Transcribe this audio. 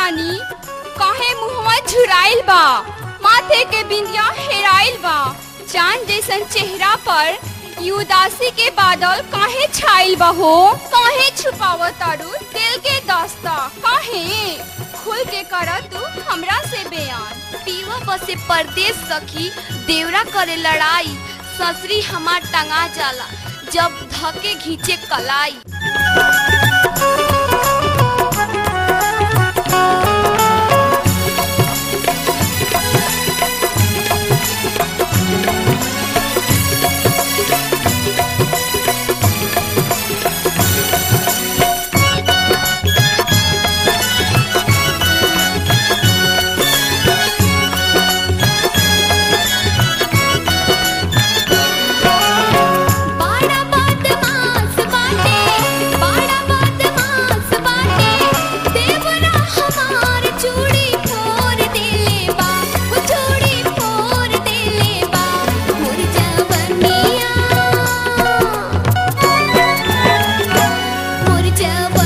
रानी काहे मुहवा झुराइल बा माथे के बिंदिया हेराइल बा चांद जैसन चेहरा पर ई उदासी के बादल काहे छाइल बा हो काहे छुपाव तारू दिल के दास्ता काहे खुल के कर तू हमरा से बयान पीवा बसे परदेश सखी देवरा करे लड़ाई ससरी हमार टंगा जाला जब धके घींचे कलाई बाड़ा बदमाश बाटे बाड़ा बदमाश बाटे देवरा हमार चूड़ी फोड़ देले बा वो चूड़ी फोड़ देले बा मोर जवनिया मोर जवनिया